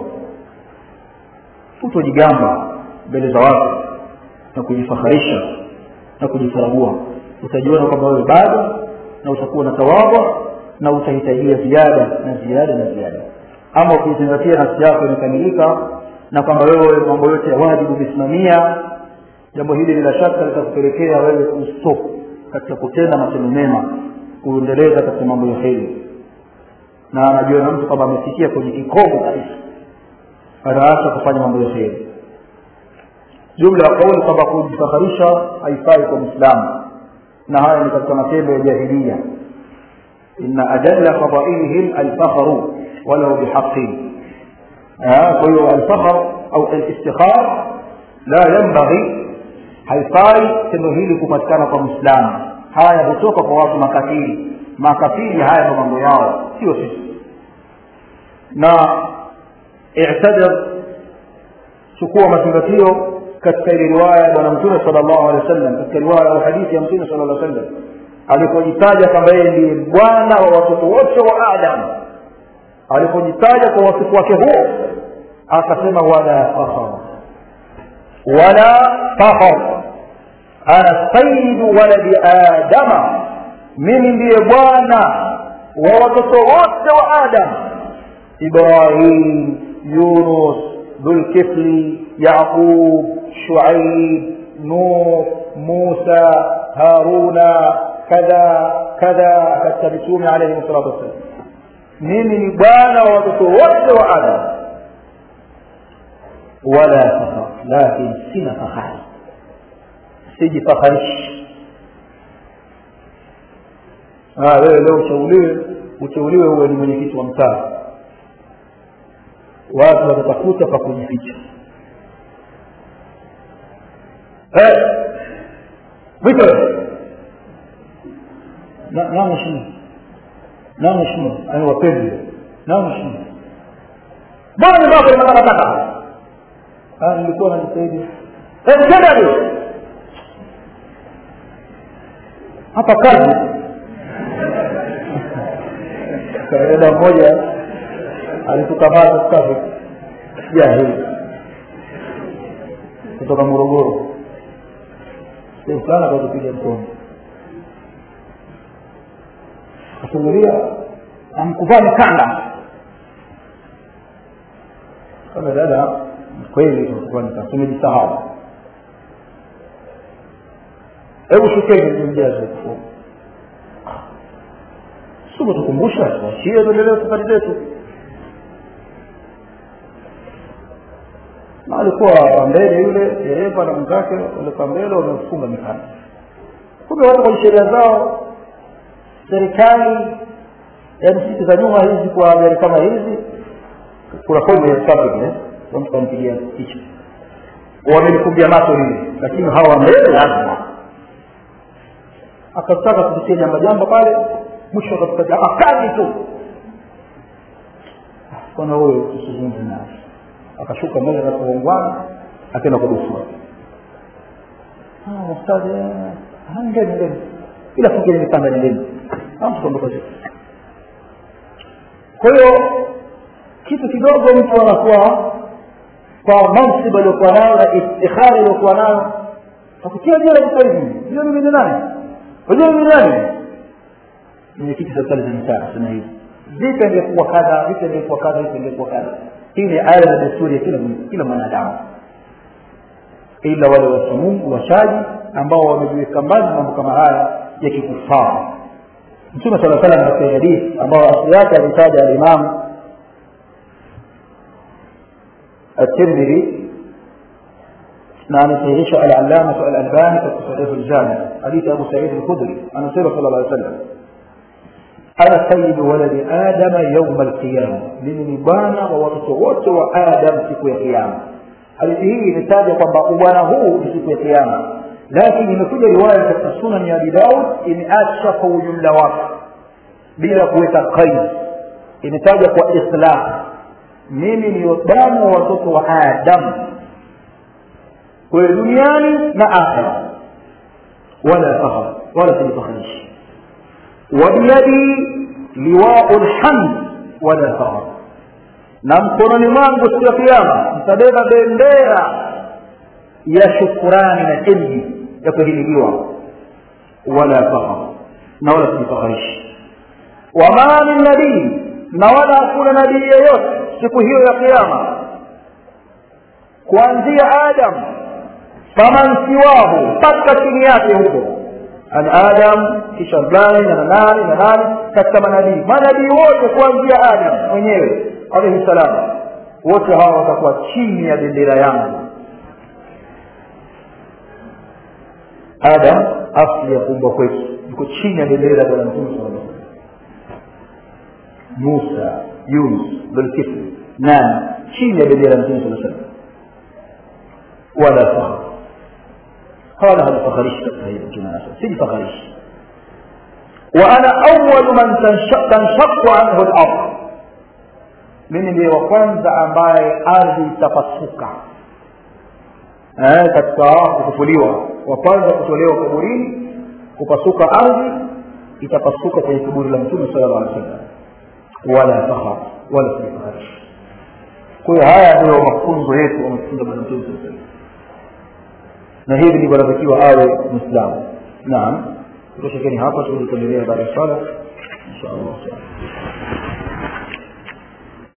utojigamba mbele za watu na kujifaharisha na kujifaragua utajiona kwamba wewe bado na utakuwa na tawadhu na utahitajia ziada na ziada na ziada ama ukizingatia nafsi yako imekamilika na kwamba wewe mambo yote ya wajibu umesimamia jambo hili bila shaka litakupelekea wewe kustop katika kutenda matendo mema kuendeleza katika mambo ya heri na anajiona mtu kwamba amefikia kwenye kikomo kabisa anaacha kufanya mambo ya heri jumla ya kauli kwamba kujifaharisha haifai kwa mwislamu na haya ni katika matendo ya jahilia inna ajalla fadailihim alfakhru walau bihaqin kwa hiyo alfakhr au alistikhar la yanbaghi haifai tendo hili kupatikana kwa mwislamu haya hutoka kwa watu makafiri makafiri haya ndo mambo yao sio sisi na i'tadir chukua mazingatio katika ile riwaya ya bwana mtume sala llahu alehi wa sallam katika riwaya au hadithi ya mtume sala llah sallam alipojitaja kwamba yeye ndiye bwana wa watoto wote wa adam alipojitaja kwa wasifu wake huo akasema wala fakhar wala fakhar ana sayidu waladi adama mimi ndiye bwana wa watoto wote wa adam ibrahim yunus dhulkifli yaqub shuaib nuh musa haruna kadha kadha katika mitume alaihim salatu wassalam mimi ni bwana wa watoto wote wa adam wala fakhar lakin sina fahari sijifaharishi wewe leo uchauliwe uteuliwe uwe ni mwenyekiti wa mtaa watu watatafuta pa kujificha mwito na mheshimiwa na mheshimiwa ani wapendi na mheshimiwa mbona nyumba yako ina takataka nilikuwa najitahidi tenda hapa kazi dada mmoja alitukamata kazi jahili kutoka morogoro sehemu fulani akatupiga mkono akasugulia amkuvaa mikanda kama dada kweli tumejisahau hebu shukeni mjaze sio tukumbusha washie tuendelee safari zetu na alikuwa mbele yule dereva na mwenzake walikuwa mbele wamefunga mikanda kumbe watu kwenye sheria zao serikali yaani siku za nyuma hizi kwa gari kama hizi kuna fomu ya traffic mtu kampigia picha wamelifumbia macho lile lakini hawa mbele lazima akataka kupitia jamba jamba pale mwisho akatupatia akali tu bwana huyo tusizungumze naye akashuka mbele katika uongwana akaenda kwa dusua ustadi ngeni ngeni ila fungeni mikanda nendeni amtukondoka kwa hiyo kitu kidogo mtu anakuwa kwa mansiba aliokuwa nayo na istikhari aliokuwa nayo akutia jela sasa hivi hiyo mimi ni nani unajua mimi nani mwenyekiti serikali za mitaa sema hivi vipi ingekuwa kadha vipi ingekuwa kadha vipi ingekuwa kadha hii ni aya na desturi ya kila kila mwanadamu ila wale wacha mungu washaji ambao wamejiweka mbali mambo kama haya ya kikufara mtume sala salam katika hadithi ambayo asili yake alitaja alimamu الترمذي نعم سيعيش العلامة الألباني في صحيح الجامع حديث أبو سعيد الخدري عن رسول صلى الله عليه وسلم أنا سيد ولد آدم يوم القيامة من bwana wa watoto wote wa Adam siku ya kiyama. Hadithi hii imetaja kwamba ubwana huu ni siku ya kiyama, lakini imekuja riwaya katika sunan ya Abi Daud imeacha kwa ujumla wake bila kuweka qaid, imetaja kwa islah, mimi ni bwana wa watoto wa Adam kwa duniani na akhira, wala fakhar, wala sijifakharishi وبيدي لواء الحمد ولا فخر na mkononi mwangu siku ya kiama nitabeba bendera ya shukurani na ilmi ya kuhimiliwa wala fakhar na wala sijifakharishi wama min nabii na wala hakuna nabii yeyote siku hiyo ya kiama kuanzia adam faman siwahu mpaka chini yake huko an adam kisha fulani na nani na nani katika manabii manabii wote kuanzia adam mwenyewe alaihi salam wote hawa watakuwa chini ya bendera yangu adam asli ya kuumbwa kwetu yuko chini ya bendera ya bwana mtume saa musa yunus dhulkifli nani chini ya bendera ya mtume saa salam wala fakhar قال هذا فخريش تستهيد الجنازة سيدي فخريش وأنا أول من تنشق, تنشق عنه الأرض mimi ndiye wa kwanza ambaye ardhi itapasuka eh, katika kufufuliwa wa kwanza kutolewa kaburini kupasuka ardhi itapasuka kwenye kaburi la mtume sala llah alih wasallam wala fakhar wala sijafaharishi kwa hiyo haya ndio mafunzo yetu wamefunza bwana mtume saa salam na hivi ndivyo anatakiwa awe mwislamu naam tutoshekeni hapa tuendelea baada ya swala insha allah